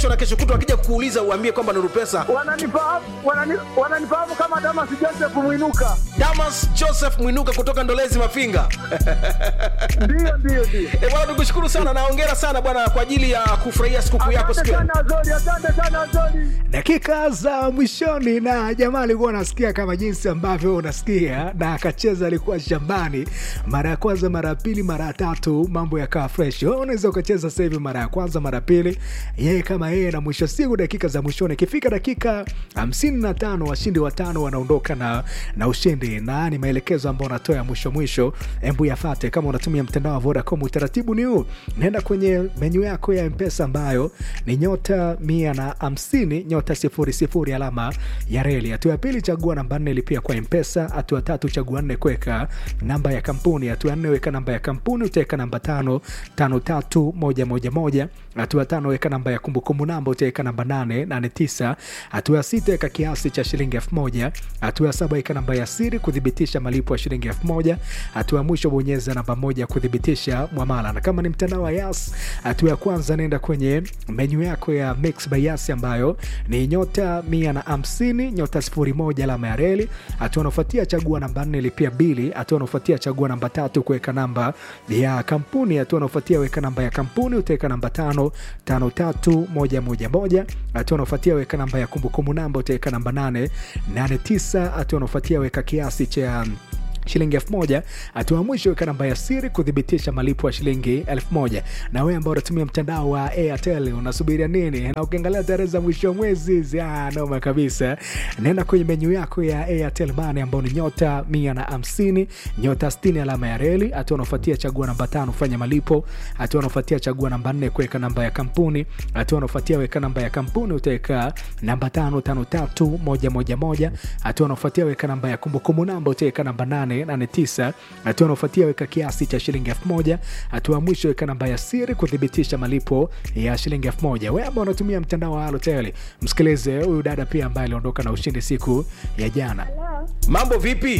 na kesho kutwa akija kukuuliza uambie kwamba Nuru Pesa. Wananifahamu wanani, wananifahamu kama Damas Joseph Mwinuka. Damas Joseph Mwinuka kutoka Ndolezi Mafinga. Ndio, ndio, ndio. Eh, bwana tukushukuru sana na hongera sana bwana kwa ajili ya kufurahia sikukuu yako Asante siku ya sana Azori, asante sana Azori. dakika za mwishoni na jamaa alikuwa anasikia kama jinsi ambavyo unasikia na akacheza alikuwa shambani mara ya kwanza mara ya pili mara ya tatu mambo yakawa fresh Wewe unaweza ukacheza sasa hivi mara ya kwanza mara ya pili yeye kama yeye na mwisho wa siku dakika za mwishoni ikifika dakika hamsini na tano washindi watano wanaondoka na, na ushindi na ni maelekezo ambayo unatoa ya mwisho mwisho embu yafate kama unatumia mtandao wa vodacom utaratibu ni huu naenda kwenye menyu yako ya mpesa ambayo ni nyota mia na hamsini nyota sifuri sifuri alama ya reli hatua ya pili chagua namba nne lipia kwa mpesa hatua ya tatu chagua nne kuweka namba ya kampuni hatua ya nne weka namba ya kampuni utaweka namba tano tano tatu moja moja moja hatua ya tano weka namba ya kumbukumbu namba utaweka namba nane nane tisa hatua ya sita weka kiasi cha shilingi elfu moja hatua ya saba weka namba ya siri kuthibitisha malipo ya shilingi elfu moja hatua ya mwisho bonyeza namba moja kuthibitisha mwamala na kama ni mtandao wa yas hatua ya kwanza nenda kwenye menyu yako ya mix by yas ambayo ni nyota mia na hamsini nyota sifuri moja alama ya reli hatua unaofuatia chagua namba nne lipia bili hatua unaofuatia chagua namba tatu kuweka namba ya kampuni hatua unaofuatia weka namba ya kampuni utaweka namba tano tano tatu moja moja moja hatua unaofuatia weka namba ya kumbukumbu namba utaweka namba nane nane tisa hatua unaofuatia weka kiasi cha shilingi elfu moja hatua ya mwisho weka namba ya siri kuthibitisha malipo ya shilingi elfu moja na wewe ambao unatumia mtandao wa airtel unasubiria nini na ukiangalia tarehe za mwisho wa mwezi hizi, ah, noma kabisa naenda kwenye menyu yako ya airtel mane ambao ni nyota mia na hamsini nyota stini alama ya reli hatua unaofuatia chagua namba tano fanya malipo hatua unaofuatia chagua namba nne kuweka namba ya kampuni hatua unaofuatia weka namba ya kampuni utaweka namba tano tano tatu moja moja moja hatua unaofuatia weka namba ya kumbukumbu namba utaweka namba nane 889 hatua unaofuatia weka kiasi cha shilingi elfu moja hatua ya mwisho weka namba ya siri kuthibitisha malipo ya shilingi elfu moja we ambao unatumia mtandao wa halotel msikilize huyu dada pia ambaye aliondoka na ushindi siku ya jana Mambo vipi?